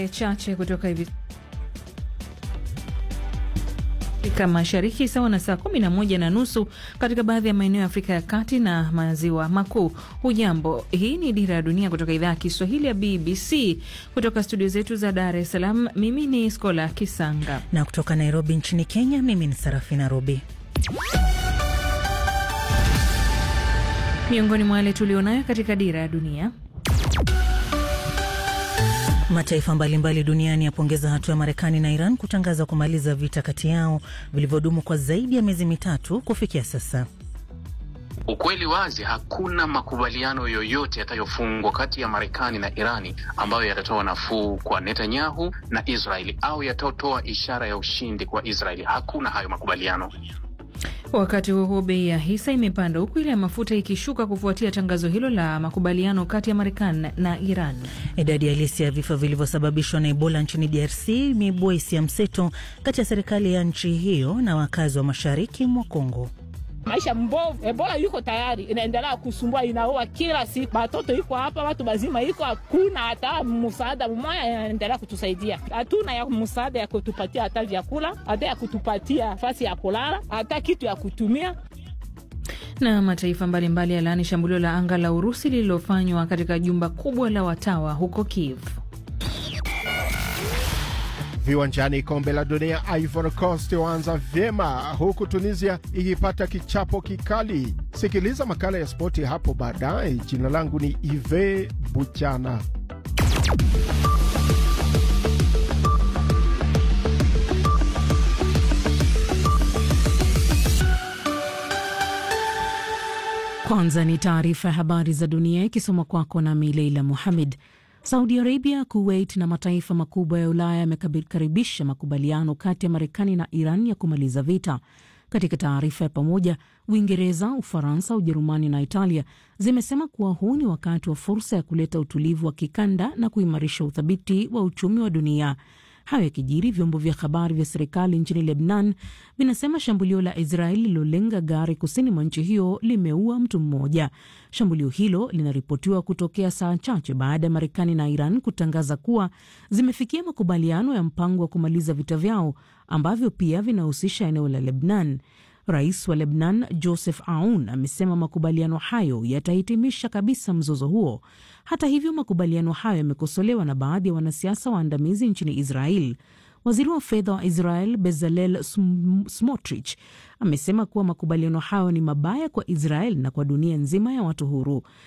chache kutoka hivi Afrika Mashariki sawa na saa 11 na nusu katika baadhi ya maeneo ya Afrika ya Kati na Maziwa Makuu. Hujambo, hii ni Dira ya Dunia kutoka idhaa ya Kiswahili ya BBC kutoka studio zetu za Dar es Salaam. Mimi ni Skola Kisanga na kutoka Nairobi nchini Kenya, mimi ni Sarafina Robi. Miongoni mwa yale tulionayo katika Dira ya Dunia Mataifa mbalimbali duniani yapongeza hatua ya Marekani na Iran kutangaza kumaliza vita kati yao vilivyodumu kwa zaidi ya miezi mitatu kufikia sasa. Ukweli wazi, hakuna makubaliano yoyote yatayofungwa kati ya Marekani na Irani ambayo yatatoa nafuu kwa Netanyahu na Israeli au yatatoa ishara ya ushindi kwa Israeli. Hakuna hayo makubaliano. Wakati huo huo, bei ya hisa imepanda huku ile ya mafuta ikishuka kufuatia tangazo hilo la makubaliano kati ya Marekani na Iran. Idadi halisi ya vifo vilivyosababishwa na Ebola nchini DRC imeibua hisia mseto kati ya serikali ya nchi hiyo na wakazi wa mashariki mwa Kongo. Maisha mbovu, Ebola yuko tayari inaendelea kusumbua, inaua kila siku, batoto iko hapa, watu bazima iko, hakuna hata msaada mmoja inaendelea kutusaidia. Hatuna ya msaada ya kutupatia hata vyakula, hata ya kutupatia nafasi ya kulala, hata kitu ya kutumia na mataifa mbalimbali yalaani shambulio la anga la Urusi lililofanywa katika jumba kubwa la watawa huko Kiev. Viwanjani, kombe la dunia, Ivory Coast waanza vyema huku Tunisia ikipata kichapo kikali. Sikiliza makala ya spoti hapo baadaye. Jina langu ni Ive Buchana. Kwanza ni taarifa ya habari za dunia ikisoma kwako na Mileila Muhamed. Saudi Arabia, Kuwait na mataifa makubwa ya Ulaya yamekaribisha makubaliano kati ya Marekani na Iran ya kumaliza vita. Katika taarifa ya pamoja, Uingereza, Ufaransa, Ujerumani na Italia zimesema kuwa huu ni wakati wa fursa ya kuleta utulivu wa kikanda na kuimarisha uthabiti wa uchumi wa dunia. Hayo yakijiri, vyombo vya habari vya serikali nchini Lebnan vinasema shambulio la Israeli lilolenga gari kusini mwa nchi hiyo limeua mtu mmoja. Shambulio hilo linaripotiwa kutokea saa chache baada ya Marekani na Iran kutangaza kuwa zimefikia makubaliano ya mpango wa kumaliza vita vyao ambavyo pia vinahusisha eneo la Lebnan. Rais wa Lebnan Joseph Aoun amesema makubaliano hayo yatahitimisha kabisa mzozo huo. Hata hivyo, makubaliano hayo yamekosolewa na baadhi ya wanasiasa waandamizi nchini Israel. Waziri wa fedha wa Israel Bezalel Smotrich amesema kuwa makubaliano hayo ni mabaya kwa Israel na kwa dunia nzima ya watu huru.